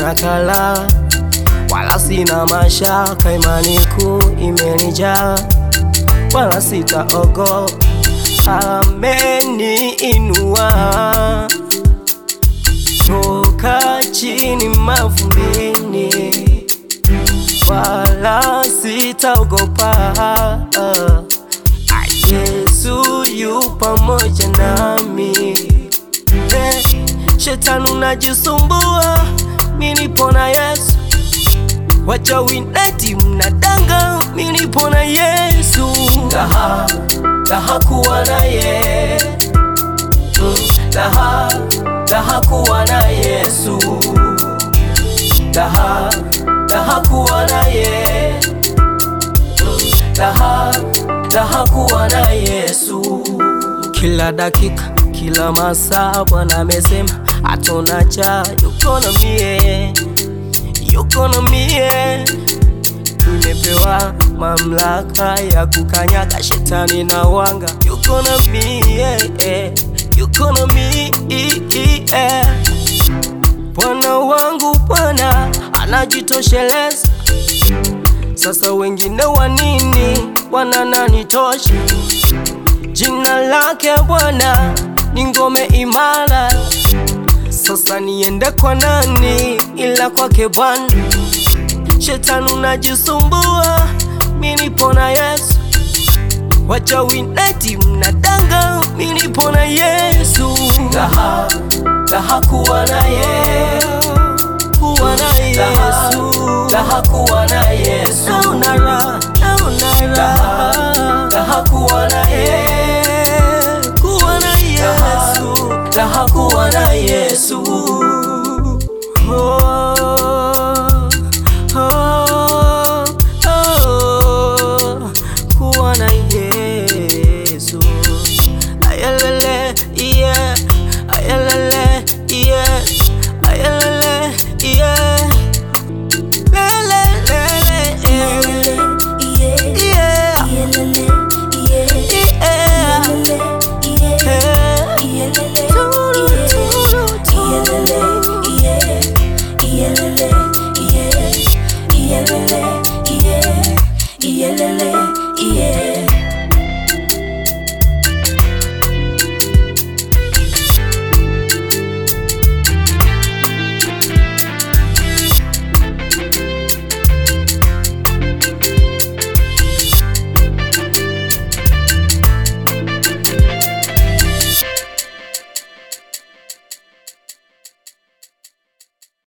sina kala wala sina mashaka, imani kuu imenijaa wala sitaogopa, ameniinua toka chini mavumbini, wala sitaogopa. Yesu yu pamoja nami. Eh, Shetani unajisumbua, mimi nipo na Yesu. Wachawi eti mnadanga, mimi nipo na Yesu. Daha, daha kuwa naye Mm, daha, daha kuwa na Yesu. Daha, daha kuwa naye Mm, daha, daha kuwa na Yesu. Kila dakika, kila masaa Bwana amesema hatuna cha, yuko na mie, yuko na mie. Nimepewa mamlaka ya kukanyaga shetani na wanga, yuko na mie, eh, yuko na mie. eh. Bwana wangu Bwana anajitosheleza, sasa wengine wa nini wanananitosha? Jina lake Bwana ni ngome imara, sasa niende kwa nani ila kwake Bwana? Shetani unajisumbua, mimi nipo na Yesu. Wachawi eti mnadanga, mimi nipo na Yesu. Daha, daha kuwa naye, kuwa na Yesu, daha kuwa na Yesu. Naona raha, naona raha, daha kuwa naye, kuwa na Yesu, daha kuwa na Yesu. Oh, oh, oh, kuwa na Yesu. Ayalele, yeah, ayalele, yeah, ayalele, yeah. Lele, lele, yeah, yeah, yeah. Turu, turu, turu. Yeah.